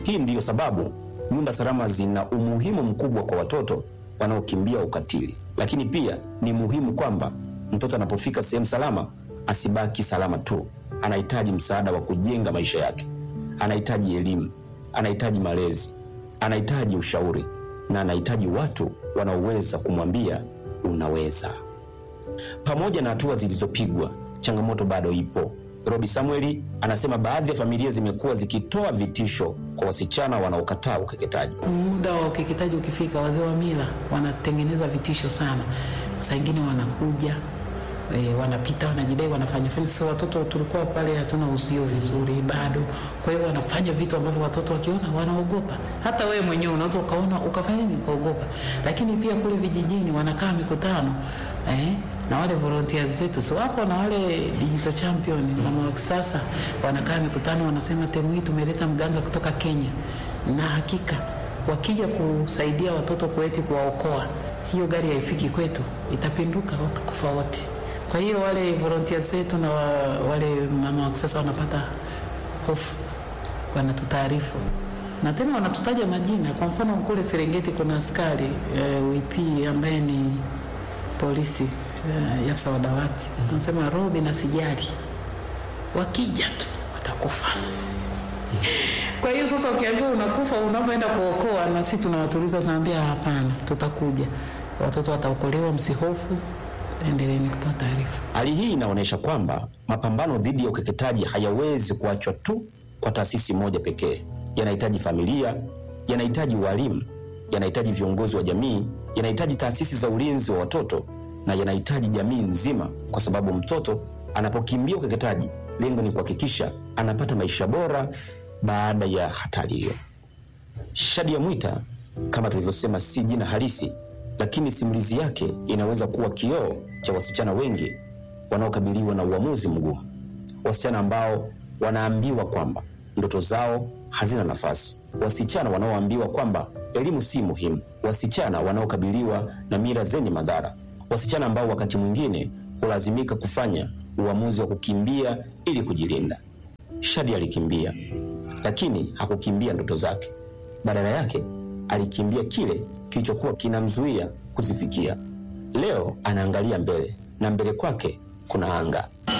Hii ndiyo sababu nyumba salama zina umuhimu mkubwa kwa watoto wanaokimbia ukatili, lakini pia ni muhimu kwamba mtoto anapofika sehemu salama asibaki salama tu. Anahitaji msaada wa kujenga maisha yake, anahitaji elimu, anahitaji malezi, anahitaji ushauri na anahitaji watu wanaoweza kumwambia unaweza. Pamoja na hatua zilizopigwa, changamoto bado ipo. Robi Samueli anasema baadhi ya familia zimekuwa zikitoa vitisho kwa wasichana wanaokataa ukeketaji. Muda wa ukeketaji ukifika, wazee wa mila wanatengeneza vitisho sana. Saa ingine wanakuja e, wanapita wanajidai wanafanya fanya. Sasa watoto tulikuwa pale hatuna uzio vizuri bado, kwa hiyo wanafanya vitu ambavyo watoto wakiona wanaogopa. Hata wewe mwenyewe unaweza ukaona ukafanya nini, ukaogopa. Lakini pia kule vijijini wanakaa mikutano eh, na wale volunteers zetu si wapo na wale digital champion mama wa kisasa wanakaa mikutano, wanasema temu hii tumeleta mganga kutoka Kenya, na hakika wakija kusaidia watoto kwetu kuwaokoa, hiyo gari haifiki kwetu, itapinduka, watakufa wote. Kwa hiyo wale volunteers zetu na wa- wale mama wa kisasa wanapata hofu, wanatutaarifu na tena wanatutaja majina. Kwa mfano kule Serengeti kuna askari e, WP ambaye ni polisi e, afisa wa dawati anasema Robi na sijali, wakija tu watakufa. Kwa hiyo sasa ukiambiwa unakufa unapoenda kuokoa, na sisi tunawatuliza tunaambia, hapana, tutakuja, watoto wataokolewa, msihofu, endeleeni kutoa taarifa. Hali hii inaonyesha kwamba mapambano dhidi ya ukeketaji hayawezi kuachwa tu kwa taasisi moja pekee. Yanahitaji familia, yanahitaji walimu, yanahitaji viongozi wa jamii, yanahitaji taasisi za ulinzi wa watoto na yanahitaji jamii nzima, kwa sababu mtoto anapokimbia ukeketaji, lengo ni kuhakikisha anapata maisha bora baada ya hatari hiyo. Shadia Mwita, kama tulivyosema, si jina halisi, lakini simulizi yake inaweza kuwa kioo cha wasichana wengi wanaokabiliwa na uamuzi mgumu, wasichana ambao wanaambiwa kwamba ndoto zao hazina nafasi, wasichana wanaoambiwa kwamba elimu si muhimu, wasichana wanaokabiliwa na mila zenye madhara, wasichana ambao wakati mwingine hulazimika kufanya uamuzi wa kukimbia ili kujilinda. Shadi alikimbia, lakini hakukimbia ndoto zake. Badala yake alikimbia kile kilichokuwa kinamzuia kuzifikia. Leo anaangalia mbele na mbele kwake kuna anga.